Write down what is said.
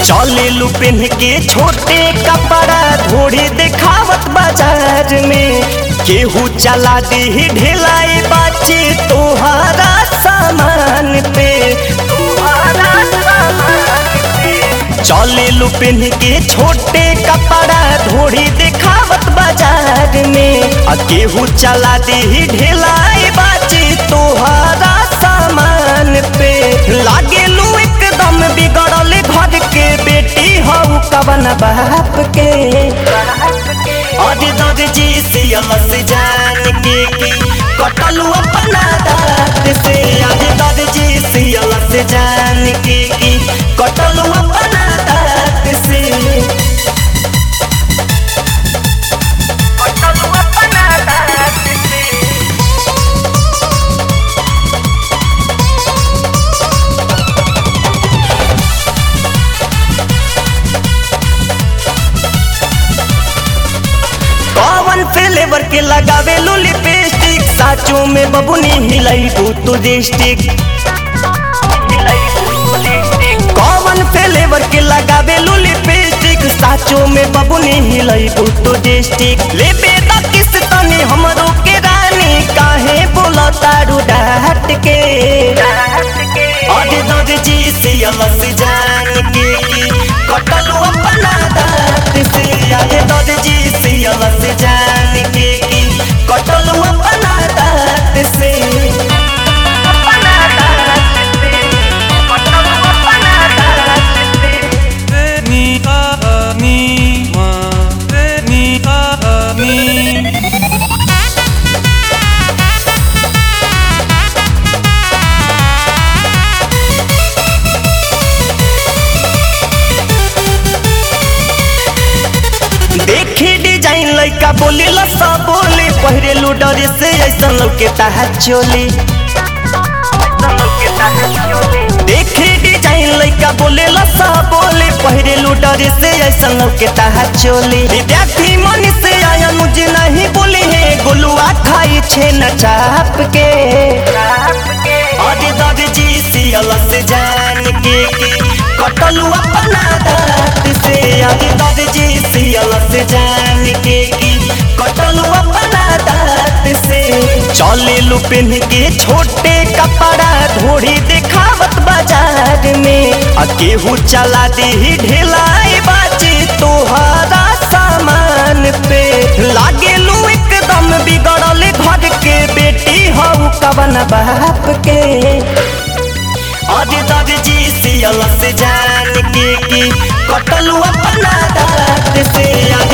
चले लू पेन के छोटे कपड़ा धोड़ी देखावत बाजार में केहू चला दी ढिलाई बाची तोहारा सामान पे चले लू पेन के छोटे कपड़ा धोड़ी देखावत बाजार में आ केहू चला दी ढिलाई बाची तोहारा सामान पे लागे लू एकदम बिगड़ल घर के बेटी हऊ कवन बाप के और दर जी सियलस जान के की कटलू अपना दांत से आज दर जी सियलस जान के की कटलू अपना दांत से कटलू अपना दांत से कौन फ्लेवर के लगावे लो लिपस्टिक साचो में बबुनी हिलाई तू डिस्टिक कौन फ्लेवर के लगावे लो लिपस्टिक साचो में बबुनी हिलाई तू डिस्टिक ले बेटा किस तने हमरो के रानी काहे बोला तारू डाट के अरे दर जी से अलस जान के की कटलू अपना दांत से अरे दर जी से अलस जान के की कटलू अपना दांत से अपना दांत से कटलू अपना दांत से Ni a a mi ma ni a a mi देखी डिजाइन लइका बोली लसा बोली पहरे लुडर से ऐसा लौके ताहा चोली देखी डिजाइन लइका बोले लसा बोली पहरे लुडर से ऐसा लौके ताहा चोली विद्यार्थी मन से आया मुझे नहीं बोली है गोलुआ खाई छे न चाप के अरे दर जी सियलस जान के की कटलू अपना दांत से अरे दर जी सियलस जान के की कटलू अपना दांत से चले लू पेन के छोटे कपड़ा धोड़ी देखावत बाजार में आ केहू चला दी ढिलाई बाची तोहारा सामान पे लागे लू एकदम बिगड़ल घर के बेटी हऊ कवन बाप के अरे दर जी सियलस जान के की कटलू अपना दांत से